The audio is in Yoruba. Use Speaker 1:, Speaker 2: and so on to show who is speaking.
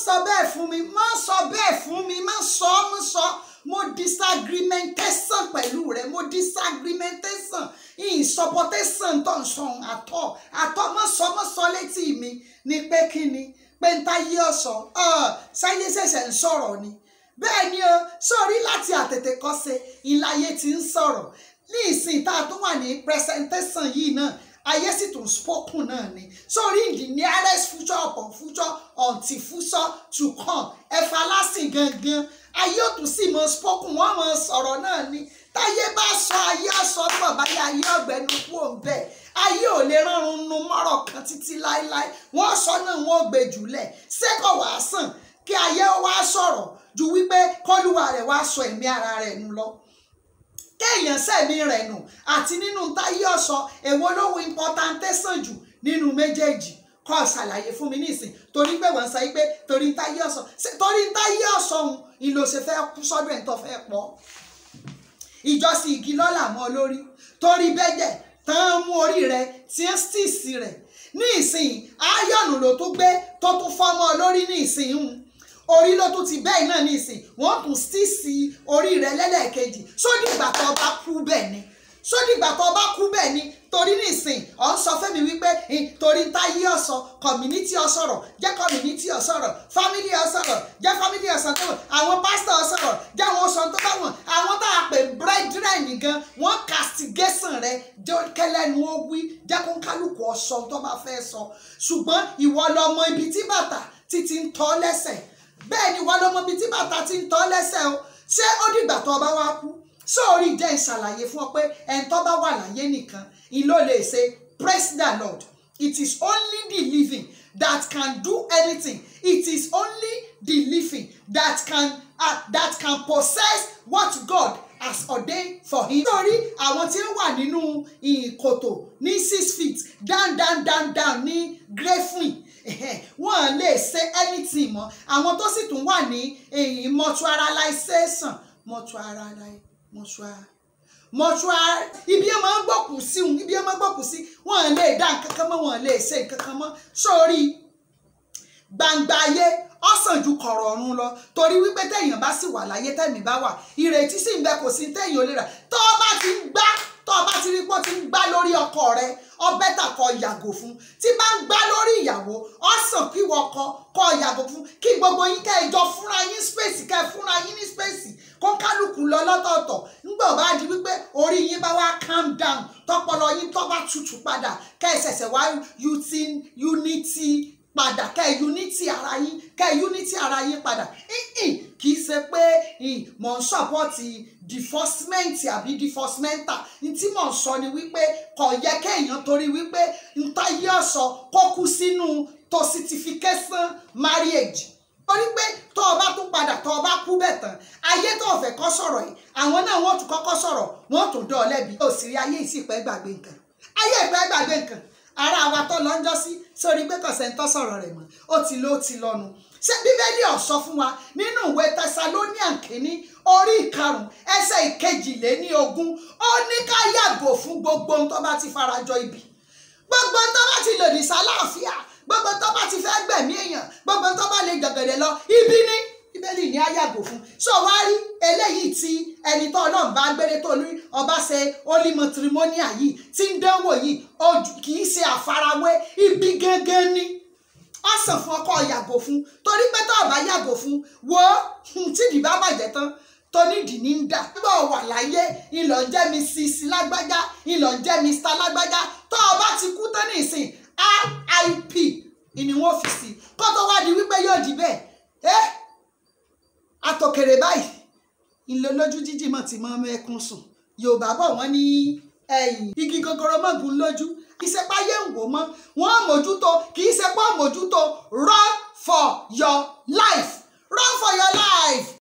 Speaker 1: sọ bẹ́ẹ̀ fún mi má sọ bẹ́ẹ̀ fún mi má sọ má sọ mo disagrementation pẹ̀lú rẹ mo disagrementation insupportation tó ń sọ àtọ àtọ má sọ má sọ létí mi ni pé kí ni pé ń táyé ọ̀sọ̀ sáyé ṣẹ̀ṣẹ̀ ń sọ̀rọ̀ ni bẹ́ẹ̀ ni o sórí láti àtètè kọ́ṣe ìláyé ti ń sọ̀rọ̀ ní ìsìn tá a tún wà ní presentation yìí náà ayé sì tún spoken náà ni sórí in the nearest future upon future until future to come ẹ̀fà lásìn gangan ayé ò tún sì mọ spoken wọ́n mọ sọ̀rọ̀ náà ni táyé bá sọ ayé ọ̀sọ́ pọ̀ báyà ayé ọ̀gbẹ́ni kú òǹbẹ̀ ayé ò lè rọrùn nu mọ́rọ̀ kan títí láéláé wọ́n sọ náà wọ́n gbé jùlẹ̀ sẹ́kọ̀ wá sàn kí ayé wá sọ̀rọ̀ ju wípé kọ́lùwà rẹ̀ wá sọ ẹ̀mí ara rẹ̀ nù lọ kéèyàn sẹ̀mí rẹ̀ nù àti nínú táyé ọ̀sọ́ èwo lówó importantẹ́sàn jù nínú méjèèjì kọ́ ṣàlàyé fún mi nísìn torí pé wọ́n sọ pé torí ń táyé ọ̀sọ́ torí ń táyé ọ̀sọ́ òun ìlò ṣe fẹ́ kú sọ́dọ̀ ẹ̀ tó fẹ́ pọ̀ ìjọsìn igi lọ́là mọ́ lórí torí bẹ́jẹ̀ tán mú orí rẹ̀ tí ń stìsì rẹ̀ ní ìsìn áyọ̀nù ló tún gbé tó tún fọ́mọ́ lórí ní ìsìn hùn orí ló tún ti bẹ́ẹ̀ náà ní ìsìn wọ́n tún stìsì orí rẹ̀ lẹ́lẹ́kejì sódìgbà tó bá kú bẹ́ẹ̀ ni sódìgbà tó bá kú bẹ́ẹ̀ ni torí nísìn ọ̀ ń sọ fẹ́mi wípé torí ń táyé ọ̀sọ̀ community ọ̀sọ̀rọ̀ jẹ́ community ọ̀sọ̀rọ̀ family ọ̀sọ̀rọ̀ jẹ́ family ọ̀sọ̀rọ̀ àwọn pastor ọ̀sọ̀rọ̀ jẹ́ àwọn ọ̀sọ̀ tó bá wọn àwọn tá a pè brethren gan wọ́n castigation rẹ jẹ́ kẹlẹ́nu ó wí jẹ́ kó kálukú ọ̀sọ̀ tó bá fẹ́ sọ ṣùgbọ́n ìwọ lọmọ ibi tí bàtà títí ń tọ́ lẹ́sẹ̀ bẹ́ẹ̀ ni ìwọ lọmọ ibi tí bàtà ti ń tọ́ lẹ́sẹ̀ o ṣé ó dìgbà tó bá wá kú sóòrí jẹ́ ìṣàlàyé fún ọ pé ẹni tó bá wà láyé nìkan ìlò lè ṣe praise the lord it is only the living that can do anything it is only the living that can uh, that can possess what god has ordained for him. nítorí àwọn tí ó wà nínú ìkòtò ní six feet down down down down ní grefin wọn lè ṣe anything mọ́ àwọn tó sì tún wà ní mortuarization mortuarization mọ́ṣúárì mọ́ṣúárì ibi ẹ máa ń gbọ́kù sí òun ibi ẹ máa ń gbọ́kù sí wọ́n lè dá nǹkan kan mọ́ wọ́n lè ṣe nǹkan kan mọ́ sórí gbangba ayé ọ̀sán ju kọ̀rọ̀ ọ̀run lọ torí wípé téèyàn bá sì wà láyé tẹ̀mí bá wà ìrètí sì ń bẹ kò sí téèyàn ò lè rà tó o bá ti ń gbá tó o bá ti rí pé ó ti ń gbá lórí ọkọ rẹ ọbẹ̀ tà kọ yàgò fún tí bá ń gbá lórí ìyàwó ọ̀sán kí wọ́n kọ kọ yàgò fún kí gbogbo yín kẹ́ ẹ jọ fúnra yín spèsì kẹ́ ẹ fúnra yín ní spèsì kó kálukú lọ lọ́tọ̀ọ̀tọ̀ nígbà bá di wípé orí yín bá wá calm down tọpọlọ yín tó bá tutù padà kẹ́ ẹ ṣẹ̀ṣẹ̀ wá unity padà kẹ́ ẹ unity ara yín kẹ́ ẹ unity ara yín padà kì í ṣe pé mò ń sọ́pọ́tì deforcement àbí deforcementa ní tí mò ń sọ ni wípé kò yẹ kéèyàn torí wípé ntayé ọ̀sọ̀ kó kú sínú toxification marriage torí pé tó o bá tún padà tó o bá kú bẹ̀ tán ayé tó o fẹ́ kọ́ sọ̀rọ̀ yìí àwọn náà wọ́n tún kọ́kọ́ sọ̀rọ̀ wọ́n tún dán ọ lẹ́bi ó sì rí ayé ìsìpẹ́ gbàgbé nǹkan ayé ìpẹ́ gbàgbé nǹkan ara wa tó lọ ń jọ sí sórí pé kọ̀sẹ̀ ń tọ́ sọ̀rọ̀ rẹ̀ mọ́ ó ti lọ ó ti lọ́nu ṣé bíbélì ó sọ fún wa nínú ìwé Thessalonian kìíní orí ìkarùn ẹsẹ̀ ìkejìléní ogún ó ní ká yàgò fún gbogbo ohun tó bá ti farajọ ibi gbogbo ohun tó bá ti lòdì sáláàfíà gbogbo tó bá ti fẹ́ gbẹ̀mí èèyàn gbogbo tó bá lè gàgàdẹ̀ lọ ibi ní bíbélì ní àyàgò fún so wá rí eléyìí tí ẹni tó ọlọ́run bá gbére tó ní ọba ṣe holy matrimonial yìí tí ń dánwò yìí kì í ṣe àfarawé ibi gangan ni ó sàn fún ọkọ yàgò fún torí pé tó ọba yàgò fún wo tí ìdí bá bàjẹ́ tán tó nídìí ní ń dà nígbà wà láyé ìlọ ń jẹ́ mi sisi lágbájá ìlọ ń jẹ́ mr lágbájá tó ọba ti kú tán ní ìsìn RIP ni wọ́n fi sí kó tó wá di wípé yóò di bẹ́ẹ̀ ẹ́ àtòkèrè báyìí ilé lójú jíjì mọ̀ tí mọ́ mẹ́kún sùn Yorùbá bọ̀ wọ́n ní ẹ̀yìn igi gogoro mọ́gun lójú kì í ṣe páyé ń wò mọ́ wọ́n mójútó kì í ṣe pọ́ mójútó run for your life run for your life